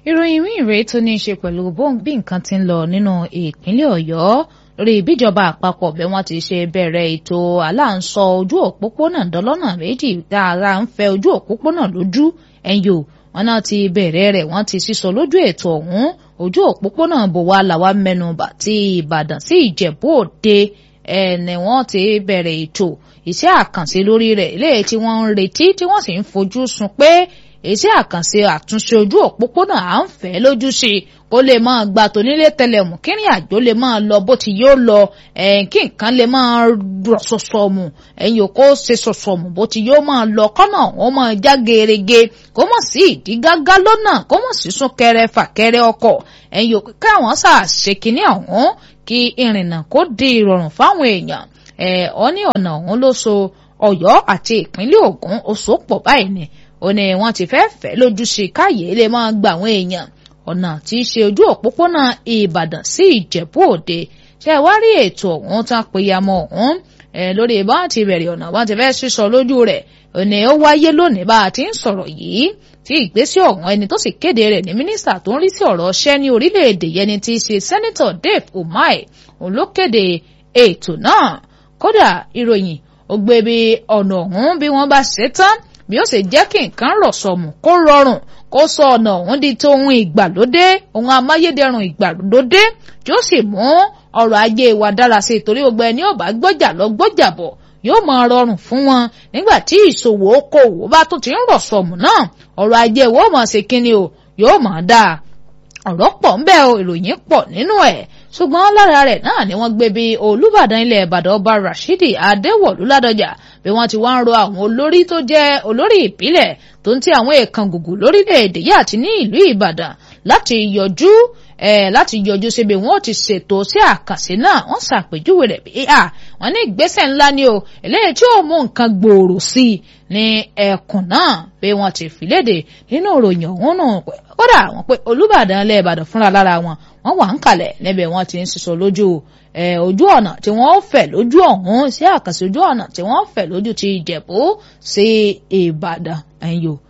ìròyìn míì rèé tó ní í ṣe pẹ̀lú bí nǹkan ti ń lọ nínú ìpínlẹ̀ ọ̀yọ́ lórí ìbíjọba àpapọ̀ bí wọ́n ti ṣe bẹ̀rẹ̀ ètò aláǹsọ ojú òpópónà dọ́lọ́nà méjì dáadáa ń fẹ́ ojú òpópónà lójú ẹ̀yọ́ wọn náà ti bẹ̀rẹ̀ rẹ̀ wọ́n ti sísọ lójú ètò ọ̀hún ojú òpópónà bòwá làwa mẹ́nubà ti ìbàdàn sí ìjẹ̀bú òde ẹni wọ́n ti bẹ̀rẹ̀ ètò iṣẹ́ àkànṣe lórí rẹ̀ léyìí tí wọ́n ń retí tí wọ́n sì ń fojú sun pé iṣẹ́ àkànṣe àtúnṣe ojú òpópónà à ń fẹ́ lójú sí i kó lè máa gba tónílé tẹlẹmù kírin àjò lè máa lọ bó ti yóò lọ kí nǹkan lè máa rọ sọsọmù ẹ̀yìn kó ṣe sọsọmù bó ti yóò máa lọ kọ́nà wọn máa já gerege kó mọ̀ sí ìdígágá lọ́nà kó mọ̀ sí súnkẹrẹ fàkẹrẹ ọkọ̀ ẹ̀yìn káwọn ṣàṣe kínní ọ̀hún kí ìrìnnà kó di ìrọ̀rùn fáwọn èèyàn ẹ̀ ọ́ ní ọ̀nà ọ̀hún ló so ọ̀yọ́ àti ìpínlẹ̀ ògùn ó so pọ̀ báyìí ni ó ní wọ́n ti fẹ́ fẹ́ lójú sí káyé lè máa gba àwọn èèyàn ọ̀nà tí í ṣe ojú òpópónà ìbàdàn sí ìjẹ̀bú òde ṣe wá rí ètò ọ̀hún tán péyàmọ́ ọ̀hún lórí bá ti bẹ̀rẹ̀ ọ̀nà bá ti fẹ́ sísọ lójú rẹ̀ òní ó wáyé lónìí bá a ti ń sọ̀rọ̀ yìí tí ìgbésẹ̀ ọ̀hún ẹni tó sì kéde rẹ̀ ní mínísítà tó ń rí sí ọ̀rọ̀ ọṣẹ́ ní orílẹ̀-èdè yẹni tí í ṣe sẹ́nitọ̀ Dave Umahi òun ló kéde ètò náà kódà ìròyìn ó gbé bí ọ̀nà ọ̀hún bí wọ́n bá ṣe tán bí ó sì jẹ́ kí nǹkan rọ̀ sọ̀mù kó rọrùn kó sọ ọ̀nà ọ̀hún di tó ohun ìgbàlódé ohun amáyédẹrùn ìgbàlódé tí ó sì mú ọrọ̀ ajé wa dára sí i torí gbogbo ẹni ò bá gbọ́jà lọ gbọ́jà bọ̀ yóò máa rọrùn fún wọn nígbà tí ìṣòwò okòwò bá tún ti ń rọ̀ sọ̀mù náà ọrọ̀ ajé wo máa ṣe kíni o yóò máa dáa ọ̀rọ̀ pọ̀ ńbẹ́ o ìròyìn pọ̀ nínú ẹ̀ ṣùgbọ́n lára rẹ̀ náà ni wọ́n gbé bí olùbàdàn ilẹ̀ ìbàdàn ọba rashidi adéwọ̀lú ládọjà bí wọ́n ti wá ń ro àwọn olórí tó jẹ́ olórí ìpínlẹ̀ tó ń ti àwọn èèkàn gùgù lórílẹ̀‐èdè yìí àti ní ìlú ìbàdàn láti yọjú ẹ̀ láti yọjú síbi wọn ò ti ṣètò sí àkànṣe náà wọ́n ṣàpèjúwe rẹ̀ bí a wọ́n ní ìgbésẹ̀ ńlá ni o eléyìí tí ó mú nǹkan gbòòrò sí i ní ẹkùn náà bí wọ́n ti fi léde nínú ìròyìn ọ̀hún náà kódà wọ́n pé olùbàdàn ilẹ̀ ìbàdàn fúnra lára wọn wọ́n wà ń kalẹ̀ níbẹ̀ wọ́n ti ń sísọ lójú ojú ọ̀nà tí wọ́n fẹ̀ lójú ọ̀hún sí àkànṣe ojú ọ̀nà tí wọ́n fẹ̀ lójú ti ìjẹ̀bú sí ìbàdàn ẹ̀yọ́